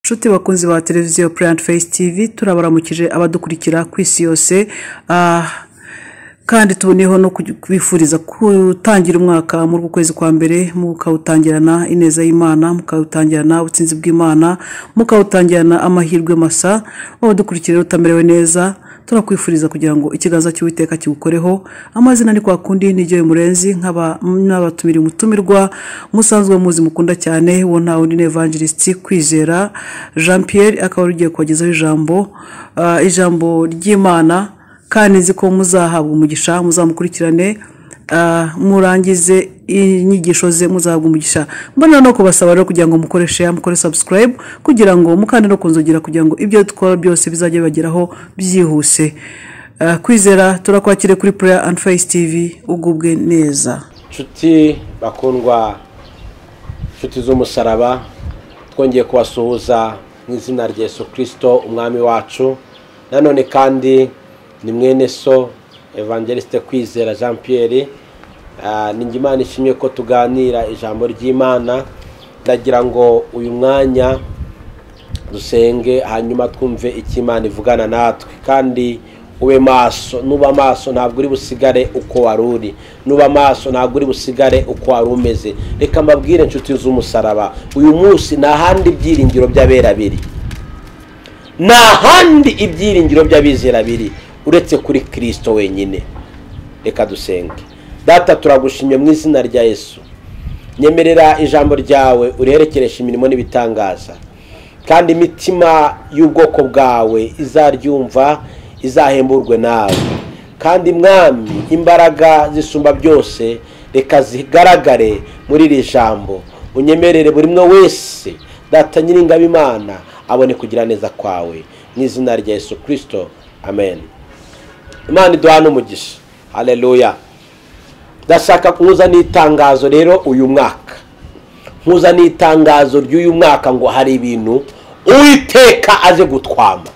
nshuti bakunzi ba televiziyo purayiti feyisi tivi turabaramukije abadukurikira ku isi yose ah, kandi tuboneyeho no kubifuriza gutangira umwaka muri uku kwezi kwa mbere mukawutangirana ineza y'imana mukawutangirana ubutsinzi bw'imana mukawutangirana amahirwe masa wabadukurikira utamerewe neza turakwifuriza kugira ngo ikiganza cy'uwiteka kiwukoreho amazina ni kwa kundi niryo bimurenzi nk'abatumira umutumirwa musanzwe muzi mukunda cyane uwo nta wundi ni evangelisiti kwizera jean pierre akaba rugiye kubagezaho ijambo ah, ijambo ry'imana kandi nzi ko muzahabwa umugisha muzamukurikirane ah, murangize inyigisho ze muzahabwa umugisha mbona no kubasaba rero kugira ngo mukore share mukore subscribe kugira ngo mukande no kunzogera kugira ngo ibyo dukora byose bizajye bibageraho byihuse Ah, kwizera turakwakire kuri prayer and face tv ugubwe neza nshuti bakundwa nshuti z'umusaraba twongeye kubasuhuza mu izina rya yesu kirisito umwami wacu nanone kandi ni mwene so evangelisite kwizera jean pierre Ah, ni imana ishimye ko tuganira ijambo ry'imana ndagira ngo uyu mwanya dusenge hanyuma twumve icyo imana ivugana natwe kandi ube maso nuba maso ntabwo uri busigare uko wari uri nuba maso ntabwo uri busigare uko wari umeze reka mbabwire inshuti z'umusaraba uyu munsi nta handi ibyiringiro by'abera biri nta handi ibyiringiro by'abizera biri uretse kuri kirisito wenyine reka dusenge data turagushimye mu izina rya yesu nyemerera ijambo ryawe uriherekereshe imirimo n'ibitangaza kandi imitima y'ubwoko bwawe izaryumva izahemburwe nawe kandi mwami imbaraga zisumba byose reka zigaragare muri iri jambo unyemerere buri umwe wese data nyiringabo imana abone kugira neza kwawe mu izina rya yesu kirisito amen imana iduha n'umugisha hareruya ndashaka kuza n'itangazo rero uyu mwaka nkuza n'itangazo ry'uyu mwaka ngo hari ibintu uwiteka aje gutwama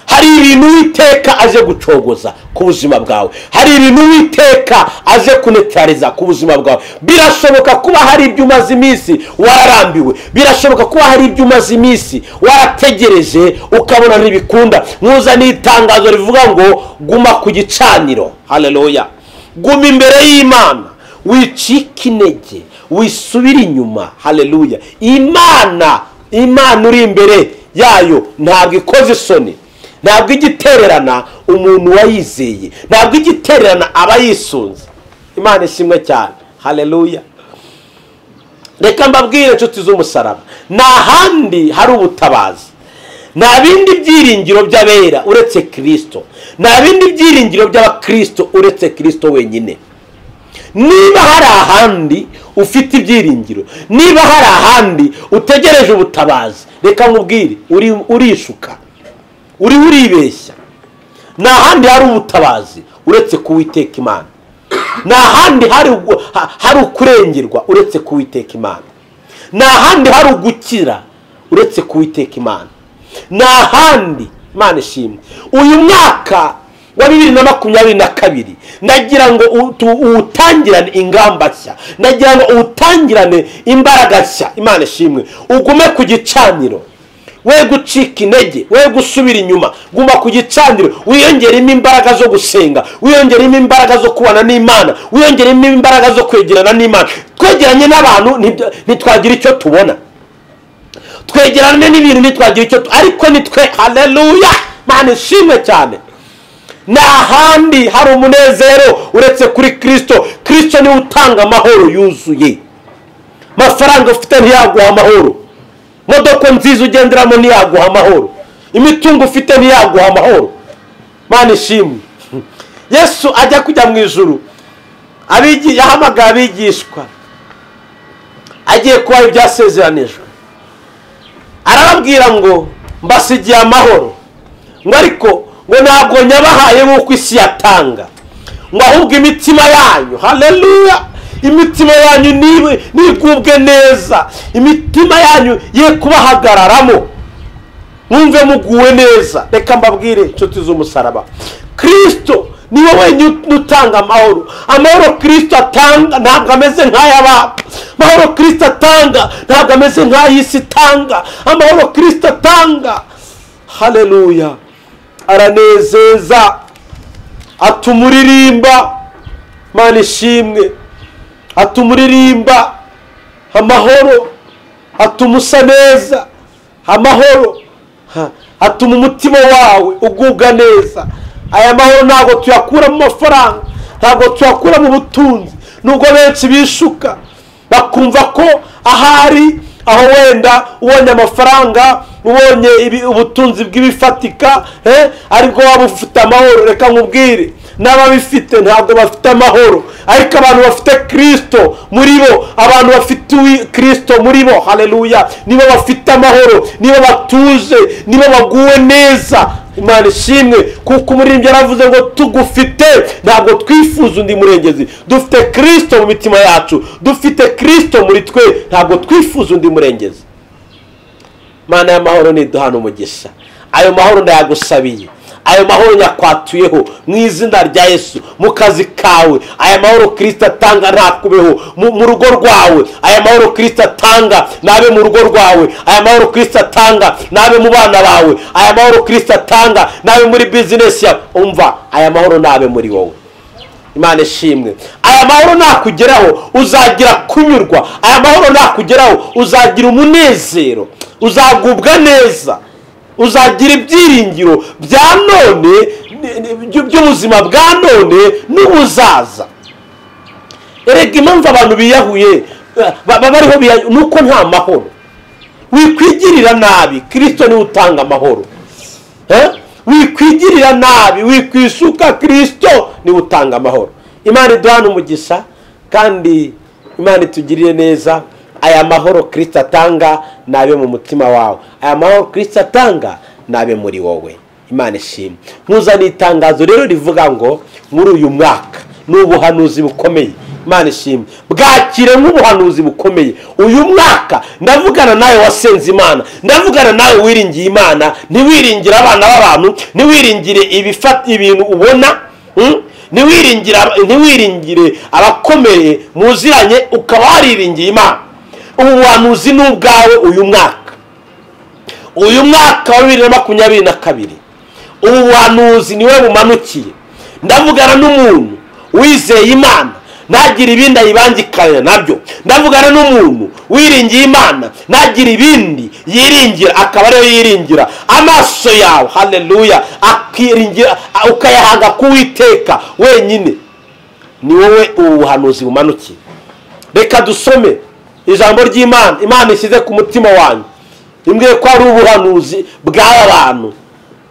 hari ibintu uwiteka aje gucogoza ku buzima bwawe hari ibintu uwiteka aje kunetariza ku buzima bwawe birashoboka kuba hari ibyo umaze iminsi wararambiwe birashoboka kuba hari ibyo umaze iminsi warategereje ukabona ntibikunda nkuza n'itangazo rivuga ngo guma ku gicaniro hareruya guma imbere y'imana wicike intege wisubire inyuma hareruya imana imana uri imbere yayo ntabwo ikoze isoni ntabwo igitererana umuntu wayizeye ntabwo igitererana aba yisunze imana ishimwe cyane hareruya reka mbabwire inshuti z'umusaraba nta handi hari ubutabazi nta bindi byiringiro by'abera uretse kirisito nta bindi byiringiro by'abakirisito uretse kirisito wenyine niba hari ahandi ufite ibyiringiro niba hari ahandi utegereje ubutabazi reka nkubwire uri- urishuka uriho uribeshya nta handi hari ubutabazi uretse kuwiteka imana nta handi hari ugu- ha- hari ukurengerwa uretse kuwiteka imana nta handi hari ugukira uretse kuwiteka imana nta handi imana ishimwe uyu mwaka wa bibiri na makumyabiri na kabiri nagira ngo u- tu- uwutangirane ingamba nshya nagira ngo uwutangirane imbaraga nshya imana ishimwe ugume ku gicaniro we gucika intege we gusubira inyuma guma ku gicaniro wiyongeremo imbaraga zo gusenga wiyongeremo imbaraga zo kubana n'imana wiyongeremo imbaraga zo kwegerana n'imana twegeranye n'abantu ntibya- ntitwagira icyo tubona twegerane n'ibintu ntitwagira icyo tu- ariko nitwe hareruya mani ishimwe cyane nta handi hari umunezero uretse kuri kirisito kirisito niwe utanga amahoro yuzuye amafaranga ufite ntiyaguha amahoro modoka nziza ugenderamo ntiyaguha amahoro imitungo ufite ntiyaguha amahoro mani ishimwe yesu ajya kujya mu ijuru abigi- yahamagaye abigishwa agiye kubaha ibyasezeranijwe arababwira ngo mbasigiye amahoro ngo ariko ngo ntabwo nyabahaye nk'uko isi yatanga ngo ahubwo imitima yanyu hareruya imitima yanyu nibe- nigubwe neza imitima yanyu ye kubahagararamo mwumve muguwe neza reka mbabwire inshuti z'umusaraba kirisito ni wowe wenyine utanga amahoro amahoro kirisito atanga ntabwo ameze nk'ay'abana amahoro kirisito atanga ntabwo ameze nk'ay'isi itanga amahoro kirisito atanga hareruya aranezeza atuma uririmba mana ishimwe atuma uririmba amahoro atuma usa neza amahoro ha, atuma umutima wawe ugubwa neza aya mahoro ntabwo tuyakura mu mafaranga ntabwo tuyakura mu butunzi nubwo benshi bishuka bakumva ko ahari aho wenda ubonye amafaranga ubonye ibi- ubutunzi bw'ibifatika eh, aribwo waba ufite amahoro reka nkubwire n'ababifite ntabwo bafite amahoro ariko abantu bafite kirisito muri bo abantu bafite uwi- kirisito muri bo hareruya nibo bafite amahoro nibo batuje nibo baguwe neza imana ishimwe kuko umuririmbyi yaravuze ngo tugufite ntabwo twifuza undi murengezi dufite kirisito mu mitima yacu dufite kirisito muri twe ntabwo twifuza undi murengezi mana y'amahoro niduhana umugisha ayo mahoro ndayagusabiye ayo mahoro nyakwatuyeho mu izina rya yesu mu kazi kawe aya mahoro kirisita atanga ntakubeho mu mu rugo rwawe aya mahoro kirisita atanga nabe mu rugo rwawe aya mahoro kirisita atanga nabe mu bana bawe aya mahoro kirisita atanga nabe muri bizinesi yawe umva aya mahoro nabe muri wowe imana ishimwe aya mahoro nakugeraho uzagira kunyurwa aya mahoro nakugeraho uzagira umunezero uzagubwa neza uzagira ibyiringiro bya none ni- ni- byu- by'ubuzima bwa none n'ubuzaza erega impamvu abantu biyahuye eh, ba- baba bariho biyahuye ni uko nta mahoro wikwigirira nabi kirisito niwe utanga amahoro Eh? wikwigirira nabi wikwisuka kirisito niwe utanga amahoro imana iduhana umugisha kandi imana itugirire neza aya mahoro kirisito atanga nabe mu mutima wawe aya mahoro kirisito atanga nabe muri wowe imana ishimwe nkuzaniye itangazo rero rivuga ngo muri uyu mwaka ni ubuhanuzi bukomeye imana ishimwe bwakire nk'ubuhanuzi bukomeye uyu mwaka ndavugana nawe wasenze imana ndavugana nawe wiringiye imana ntiwiringire abana b'abantu ntiwiringire ibifata ibintu ubona mm? ntiwiringire aba- ntiwiringire abakomeye muziranye ukaba wariringiye imana ubu buhanuzi ni ubwawe uyu mwaka uyu mwaka wa bibiri na makumyabiri na kabiri ubu buhanuzi niwe bumanukiye ndavugana n'umuntu wizeye imana ntagire ibindi ayibangikanya nabyo ndavugana n'umuntu wiringiye imana ntagire ibindi yiringira akaba ariyo yiringira amaso yawe hareruya akiringira ukayahanga k'uwiteka wenyine ni wowe ubu buhanuzi bumanukiye reka dusome ijambo ry'imana imana ishyize ku mutima wanyu imbwiye ko ari ubuhanuzi bw'aba bantu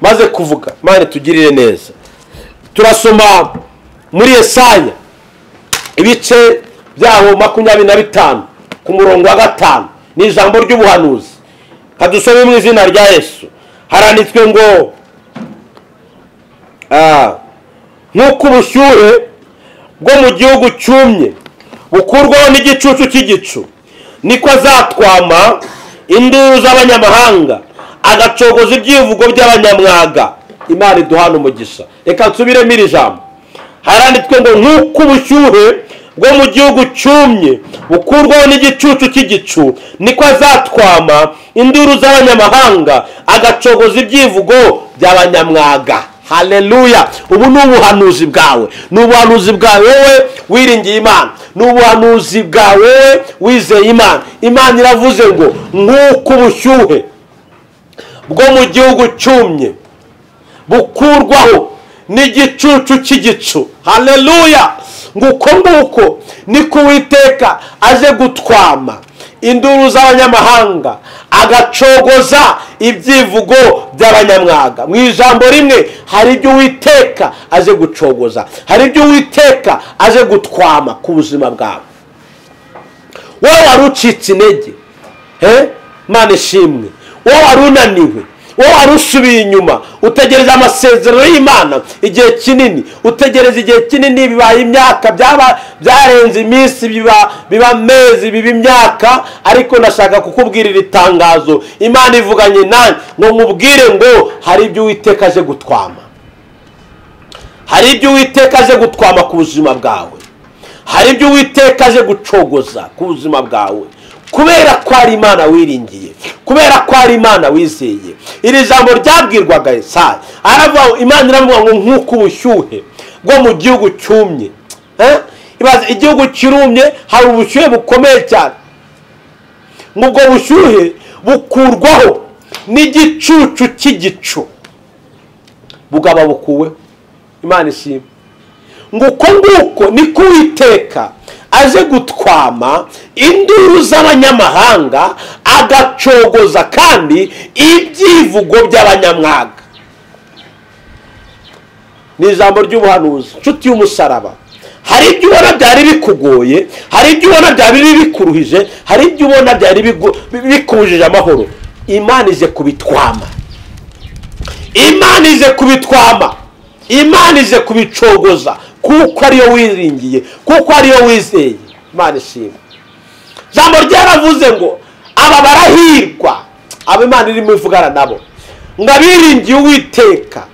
maze kuvuga imana itugirire neza turasoma muri esanya ibice byaho makumyabiri na bitanu ku murongo wa gatanu ni ijambo ry'ubuhanuzi kadusome mu izina rya yesu haranditswe ngo ah, nk'uko ubushyuhe bwo mu gihugu cyumye bukurwaho n'igicucu cy'igicu niko azatwama induru z'abanyamahanga agacogoza ibyivugo by'abanyamwaga imana iduhana umugisha reka nsubiremo iri jambo haranditswe ngo nk'uko ubushyuhe bwo mu gihugu cyumye bukurwaho n'igicucu cy'igicu niko azatwama induru z'abanyamahanga agacogoza ibyivugo by'abanyamwaga hareruya ubu ni ubuhanuzi bwawe ni ubuhanuzi bwawe wowe wiringiye imana ni ubuhanuzi bwawe wowe wizeye imana imana iravuze ngo nk'uko ubushyuhe bwo mu gihugu cyumye bukurwaho n'igicucu cy'igicu hareruya ngo uko nguko niko uwiteka aje gutwama induru z'abanyamahanga agacogoza ibyivugo by'abanyamwaga mu ijambo rimwe hari ibyo uwiteka aje gucogoza hari ibyo uwiteka aje gutwama ku buzima bwawe wowe wari ucitse intege he mana ishimwe wowe wari unaniwe wowe wari usubiye inyuma utegereza amasezerano y'imana igihe kinini utegereza igihe kinini bibaye imyaka byaba byarenze iminsi biba biba amezi biba imyaka ariko ndashaka kukubwira iri tangazo imana ivuganye nanjye ngo nkubwire ngo hari ibyo uwiteka aje gutwama hari ibyo uwiteka aje gutwama ku buzima bwawe hari ibyo uwiteka aje gucogoza ku buzima bwawe kubera ko ari imana wiringiye kubera ko ari imana wizeye iri jambo ryabwirwaga esaya aravuga imana iravuga ngo nk'uko ubushyuhe bwo mu gihugu cyumye Eh? Ibaze, igihugu kirumye hari ubushyuhe bukomeye cyane ngo ubwo bushyuhe bukurwaho n'igicucu cy'igicu bugaba bukuweho imana ishimwe ngo uko nguko niko uwiteka aje gutwama induru z'abanyamahanga agacogoza kandi ibyivugo by'abanyamwaga ni ijambo ry'ubuhanuzi inshuti y'umusaraba hari ibyo ubona byari bikugoye hari ibyo ubona byari bikuruhije hari ibyo ubona byari bigu- bikujije amahoro imana ije kubitwama imana ije kubitwama imana ije kubicogoza kuko ariyo wiringiye kuko ariyo wizeye imana ishimwe ijambo ryaravuze ngo aba barahirwa aba imana irimo ivugana nabo ngo abiringiye uwiteka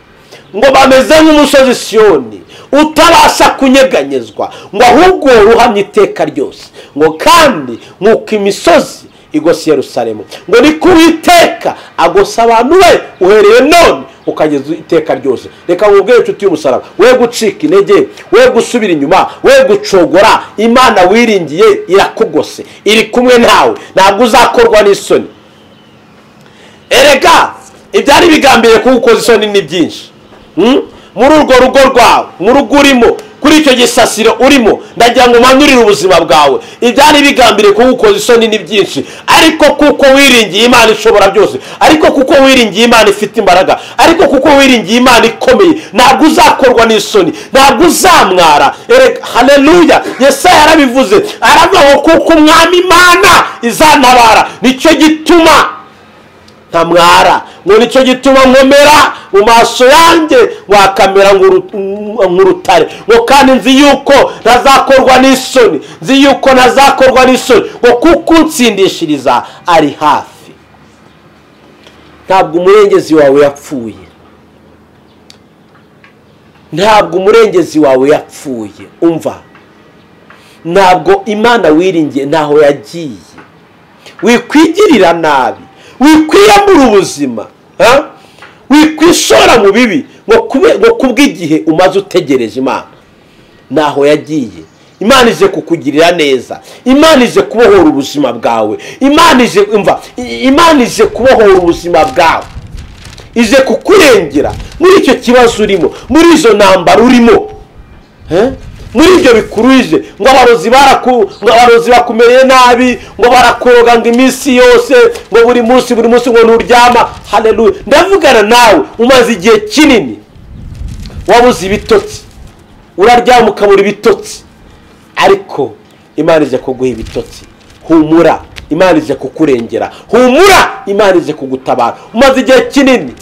ngo bameze nk'umusozi siyoni utabasha kunyeganyezwa ngo ahubwo ruhamye iteka ryose ngo kandi nk'uko imisozi igose Yerusalemu ngo ni ku Uwiteka agosa abantu be uhereye none ukageza iteka ryose reka nkubwire inshuti y'umusaraba we gucika intege we gusubira inyuma we gucogora imana wiringiye irakugose iri kumwe nawe ntabwo uzakorwa n'isoni erega ibyari bigambiriye kugukoza isoni ni byinshi Mm? muri urwo rugo rwawe mu rugo urimo kuri icyo gisasiro urimo ndagira ngo umanurire ubuzima bwawe ibyari bigambiriye kugukoza isoni ni byinshi ariko kuko wiringiye imana ishobora byose ariko kuko wiringiye imana ifite imbaraga ariko kuko wiringiye imana ikomeye ntabwo uzakorwa n'isoni ntabwo uzamwara erega haleluya yesaya yarabivuze aravuga ngo kuko umwami imana izantabara nicyo gituma ntamwara ngo nicyo gituma nkomera mu maso yanjye wakamera nk'uru- nk'urutare ngo kandi nzi yuko ntazakorwa n'isoni nzi yuko ntazakorwa n'isoni ngo kuko unsindishiriza ari hafi ntabwo umurengezi wawe yapfuye ntabwo umurengezi wawe yapfuye umva ntabwo imana wiringiye ntaho yagiye wikwigirira nabi wikwiyambura ubuzima ha? wikwishora mu bibi ngo kube- ngo kubw'igihe umaze utegereje imana ntaho yagiye imana ije kukugirira neza imana ije kubohora ubuzima bwawe imana ije umva i- imana ije kubohora ubuzima bwawe ije kukurengera muri icyo kibazo urimo muri izo ntambara urimo Eh? muri ibyo bikuruje ngo abarozi baraku- ngo abarozi bakumereye nabi ngo barakuroga ngo iminsi yose ngo buri munsi buri munsi ngo nturyama haleluya ndavugana nawe umaze igihe kinini wabuze ibitotsi uraryama ukabura ibitotsi ariko imana ije kuguha ibitotsi humura imana ije kukurengera humura imana ije kugutabara umaze igihe kinini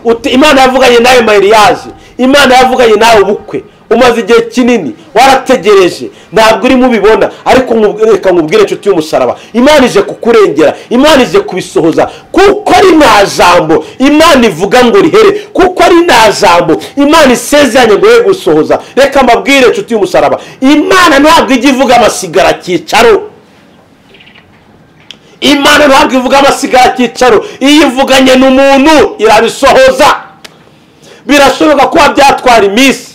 Uti- imana yavuganye nawe mayiriyaje imana yavuganye nawe ubukwe umaze igihe kinini warategereje ntabwo urimo ubibona ariko nkubw- reka nkubwire inshuti y'umusaraba imana ije kukurengera imana ije kubisohoza kuko ari nta jambo imana ivuga ngo rihere kuko ari nta jambo imana isezeranye ngo ye gusohoza reka mbabwire inshuti y'umusaraba imana ntabwo ijya ivuga amasigara akicaro imana ntabwo ivuga amasigara akicaro iyo ivuganye n'umuntu irabisohoza birashoboka kuba byatwara iminsi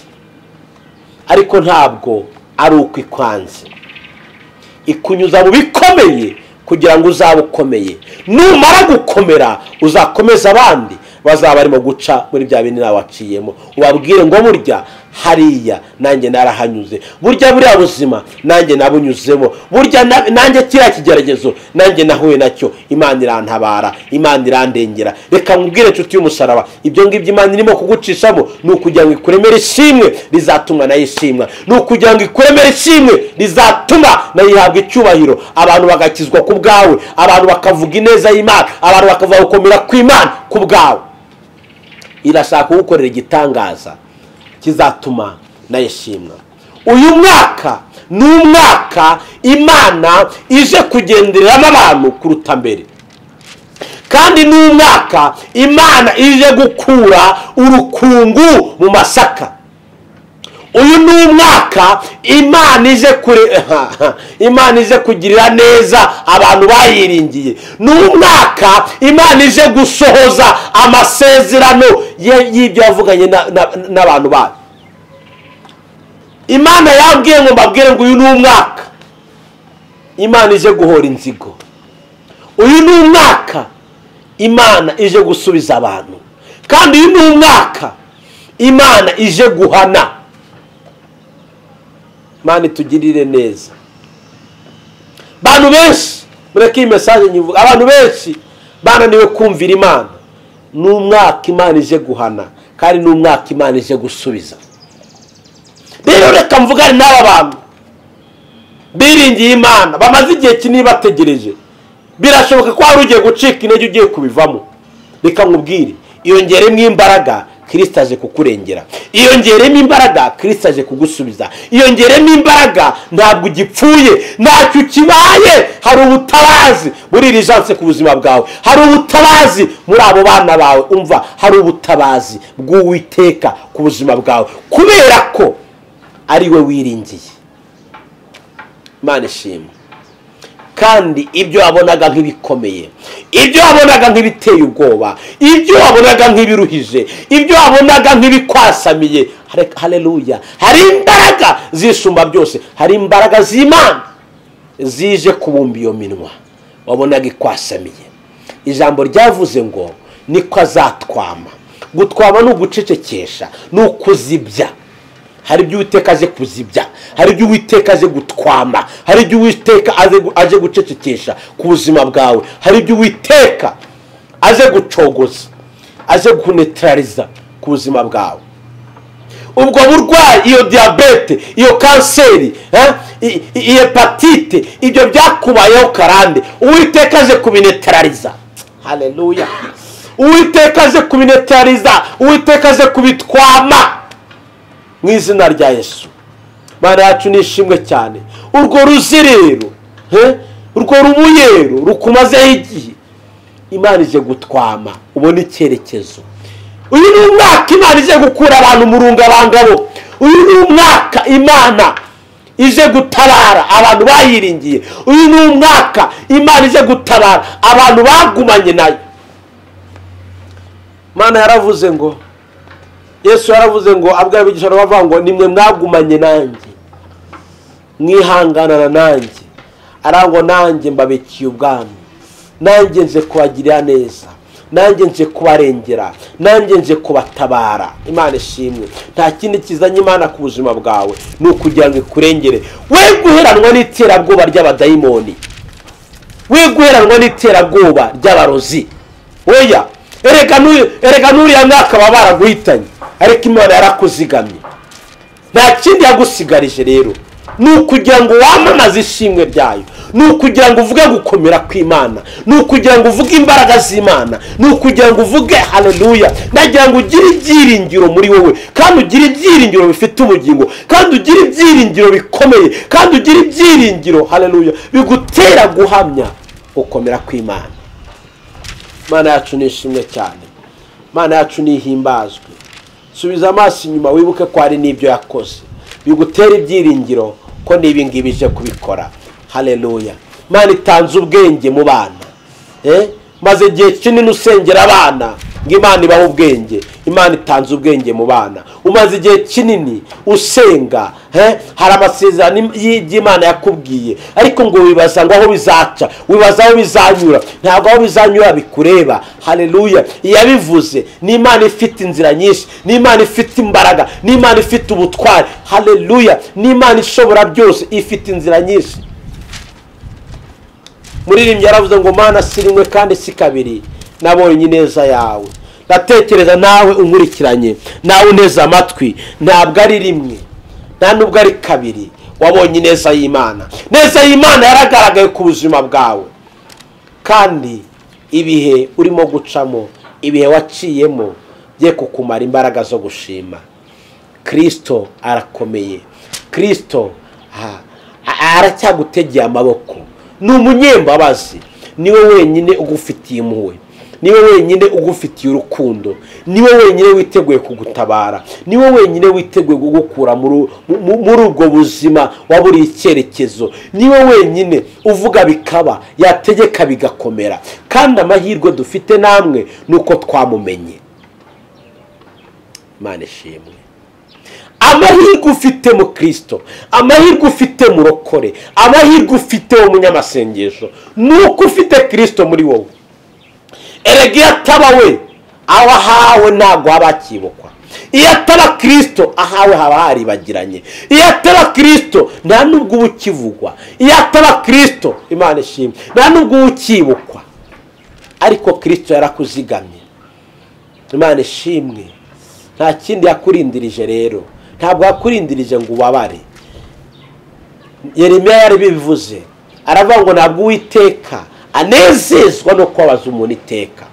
ariko ntabwo ari uko ikwanze ikunyuza mu bikomeye kugira ngo uzabe ukomeye numara gukomera uzakomeza abandi bazaba barimo guca muri bya bindi nawe waciyemo ubabwire ngo burya hariya nanjye narahanyuze burya buriya buzima nanjye nabunyuzemo burya na- nanjye kiriya kigeragezo nanjye nahuye nacyo imana irantabara imana irandengera reka nkubwire inshuti y'umusaraba ibyo ngibyo imana irimo kugucishamo ni ukugira ngo ikuremere ishimwe rizatumwa nayo ishimwa ni ukugira ngo ikuremere ishimwe rizatuma nayo ihabwa icyubahiro abantu bagakizwa ku bwawe abantu bakavuga ineza y'imana abantu bakavuga gukomera kw'imana ku bwawe irashaka kugukorera igitangaza kizatuma nayo ishimwa uyu mwaka ni umwaka imana ije kugendereramo abantu kuruta mbere kandi ni umwaka imana ije gukura urukungu mu masaka uyu ni umwaka imana ije kure imana ije kugirira neza abantu bayiringiye ni umwaka imana ije gusohoza amasezerano ye- y'ibyo yavuganye na- na- n'abantu bayo imana yambwiye ngo mbabwire ngo uyu ni umwaka imana ije guhora inzigo uyu ni umwaka imana ije gusubiza abantu kandi uyu ni umwaka imana ije guhana imana itugirire neza abantu benshi mureke iyi mesaje nyivuga abantu benshi bananiwe kumvira imana ni umwaka imana ije guhana kandi ni umwaka imana ije gusubiza rero reka mvugane n'aba bantu biringiye imana bamaze igihe kinini bategereje birashoboka ko wari ugiye gucika intege ugiye kubivamo reka nkubwire iyongeremo imbaraga kirisita aje kukurengera iyongeremo imbaraga kirisita aje kugusubiza iyongeremo imbaraga ntabwo ugipfuye ntacyo ukibaye hari ubutabazi muri iri janse ku buzima bwawe hari ubutabazi muri abo bana bawe umva hari ubutabazi bw'uwiteka ku buzima bwawe kubera ko ari we wiringiye imana ishimwe kandi ibyo wabonaga nk'ibikomeye ibyo wabonaga nk'ibiteye ubwoba ibyo wabonaga nk'ibiruhije ibyo wabonaga nk'ibikwasamiye hare- hareruya hari imbaraga zisumba byose hari imbaraga z'imana zije kubumba iyo minwa wabonaga ikwasamiye ijambo ryavuze ngo niko azatwama gutwama ni ugucecekesha ni ukuzibya hari ibyo uwiteka aje kuzibya hari ibyo uwiteka aje gutwama hari ibyo uwiteka aje gu- aje gucecekesha ku buzima bwawe hari ibyo uwiteka aje gucogoza aje gunetarariza ku buzima bwawe ubwo burwayi iyo diyabete iyo kanseri eh, i- i- iyi hepatite ibyo byakubayeho karande uwiteka aje kubinetarariza hareruya uwiteka aje kubinetarariza uwiteka aje kubitwama mu izina rya yesu mana yacu ni ishimwe cyane urwo ruzerero he? urwo rubuyero rukumazeho igihe imana ije gutwama ubona icyerekezo uyu ni umwaka imana ije gukura abantu mu rungabangabo uyu ni umwaka imana ije gutabara abantu bayiringiye uyu ni umwaka imana ije gutabara abantu bagumanye nayo imana yaravuze ngo yesu yaravuze ngo abwira abigisha bavuga ngo nimwe mwagumanye nanjye mwihanganana nanjye arangwa nanjye mbabikiye ubwami nanjye nje kubagirira neza nanjye nje kubarengera nanjye nje kubatabara imana ishimwe nta kindi kizanye imana ku buzima bwawe ni ukugira ngo ikurengere we guheranwa n'iterabwoba ry'abadayimoni we guheranwa n'iterabwoba ry'abarozi oya erega n'uyu- erega n'uriya mwaka baba baraguhitanye ariko imana yarakuzigamye nta kindi yagusigarije rero ni ukugira ngo wamamaze ishimwe ryayo ni ukugira ngo uvuge gukomera kw'imana ni ukugira ngo uvuge imbaraga z'imana ni ukugira ngo uvuge hareruya nagira ngo ugire ibyiringiro muri wowe kandi ugire ibyiringiro bifite ubugingo kandi ugire ibyiringiro bikomeye kandi ugire ibyiringiro hareruya bigutera guhamya gukomera kw'imana imana yacu ni ishimwe cyane imana yacu nihimbazwe subiza amaso inyuma wibuke ko hari n'ibyo yakoze bigutera ibyiringiro ko n'ibi ngibi ije kubikora hareruya imana itanze ubwenge mu bana eh? maze igihe kinini usengera abana ngo imana ibahe ubwenge imana itanze ubwenge mu bana umaze igihe kinini usenga eh? hari amasezerano im- y- y'imana yakubwiye ariko ngo wibaza ngo aho bizaca wibaza aho bizanyura ntabwo aho bizanyura bikureba hareruya iyabivuze ni imana ifite inzira nyinshi ni imana ifite imbaraga ni imana ifite ubutwari hareruya ni imana ishobora byose ifite inzira nyinshi muririmbyi yaravuze ngo mana si rimwe kandi si kabiri nabonye ineza yawe ndatekereza nawe unkurikiranye nawe uneze amatwi ntabwo ari rimwe nta nubwo ari kabiri wabonye ineza y'imana neza y'imana yaragaragaye ku buzima bwawe kandi ibihe urimo gucamo ibihe waciyemo bye kukumara imbaraga zo gushima kirisito arakomeye kirisito aha, a- aracyagutegeye amaboko ni umunyembabazi niwe wenyine ugufitiye impuhwe niwe wenyine ugufitiye urukundo niwe wenyine witeguye kugutabara niwe wenyine witeguye kugukura muri muri ubwo buzima waburiye icyerekezo niwe wenyine uvuga bikaba yategeka bigakomera kandi amahirwe dufite namwe ni uko twamumenye imana ishimwe amahirwe ufite mu kirisito amahirwe ufite murokore amahirwe ufite umunyamasengesho ni uko ufite kirisito muri wowe erega iyo ataba we aho ahawe ntabwo haba hakibukwa iyo ataba kirisito ahawe haba haribagiranye iyo ataba kirisito nta n'ubwo uba ukivugwa iyo ataba kirisito imana ishimwe nta n'ubwo uba ukibukwa ariko kirisito yarakuzigamye imana ishimwe nta kindi yakurindirije rero ntabwo yakurindirije ngo ubabare yeremiya yari bivuze aravuga ngo ntabwo uwiteka anezezwa no kubabaza umuntu iteka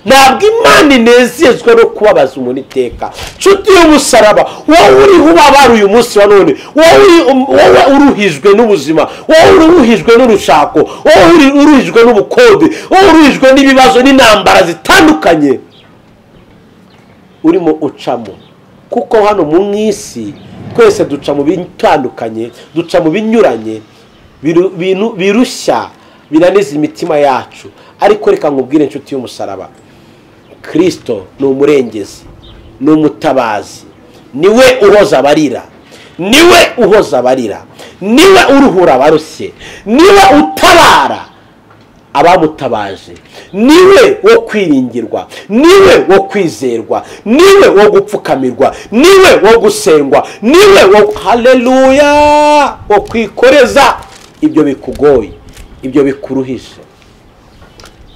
ntabwo imana inezezwa no kubabaza umuntu iteka nshuti y'umusaraba wowe uriho ubabara uyu munsi wa none wowe uruhijwe n'ubuzima wowe uruhijwe n'urushako wowe uruhijwe n'ubukode wowe uruhijwe n'ibibazo n'intambara zitandukanye urimo ucamo kuko hano mu isi twese duca mu bitandukanye duca mu binyuranye birushya binaniza imitima yacu ariko reka nkubwire inshuti y'umusaraba kirisito ni umurengezi ni umutabazi niwe uhoza abarira niwe uhoza abarira niwe uruhura abarushye niwe utabara abamutabaje niwe wo kwiringirwa niwe wo kwizerwa niwe wo gupfukamirwa niwe wo gusengwa niwe wo hareruya wo kwikoreza ibyo bikugoye ibyo bikuruhije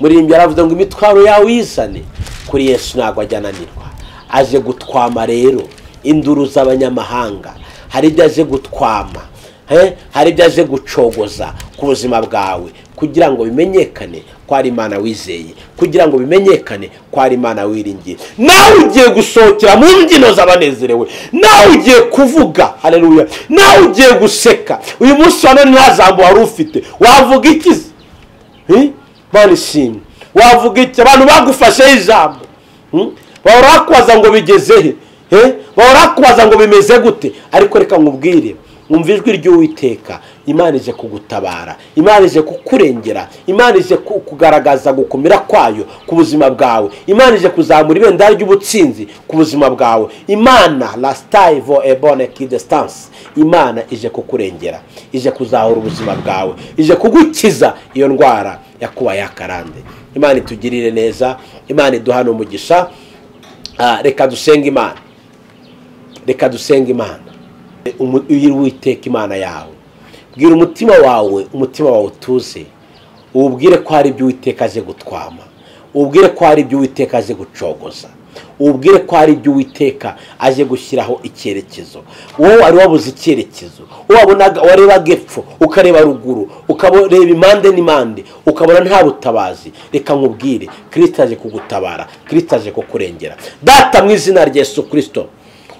muririmbyi yaravuze ngo imitwaro yawe uyizane kuri yesu ntabwo ajya ananirwa aje gutwama rero induru z'abanyamahanga hari ibyo aje gutwama hari ibyo aje gucogoza ku buzima bwawe kugira ngo bimenyekane ko ari imana wizeye kugira ngo bimenyekane ko ari imana wiringiye nawe ugiye gusohokera mu mbyino z'abanezerewe nawe ugiye kuvuga hareruya nawe ugiye guseka uyu munsi wa none nta jambo wari ufite wavuga iki mpande ishimwe wavuga iki abantu bagufasheho ijambo bahora bakubaza ngo bigeze he bahora bakubaza ngo bimeze gute ariko reka nkubwire wumva ijwi ry'uwiteka imana ije kugutabara imana ije kukurengera imana ije kugaragaza gukomera kwayo ku buzima bwawe imana ije kuzamura ibendera ry'ubutsinzi ku buzima bwawe imana rasitayi vo ebone kidesitansi imana ije kukurengera ije kuzahura ubuzima bwawe ije kugukiza iyo ndwara yakuba yakarande imana itugirire neza imana iduhane umugisha reka dusenge imana reka dusenge imana witeka imana yawe bwira umutima wawe umutima wawe utuze uwubwire ko hari ibyo uwiteka aje gutwama uwubwire ko hari ibyo uwiteka aje gucogoza uwubwire ko hari ibyo uwiteka aje gushyiraho icyerekezo wowe wari wabuze icyerekezo wabonaga warebaga epfo ukareba ruguru ukareba impande n'impande ukabona nta butabazi reka nkubwire kirisita aje kugutabara kirisita aje kukurengera data mu izina rya Yesu kirisito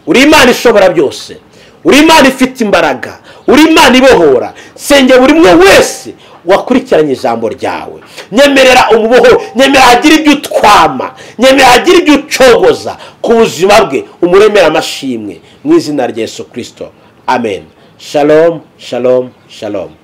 uri imana ishobora byose uri imana ifite imbaraga uri imana ibohora senge buri umwe wese wakurikiranye ijambo ryawe nyemerera umubohoro nyemerera agire ibyo utwama nyemerera agire ibyo ucogoza ku buzima bwe umuremera amashimwe mu izina rya Yesu kirisito amen shalomu shalomu shalomu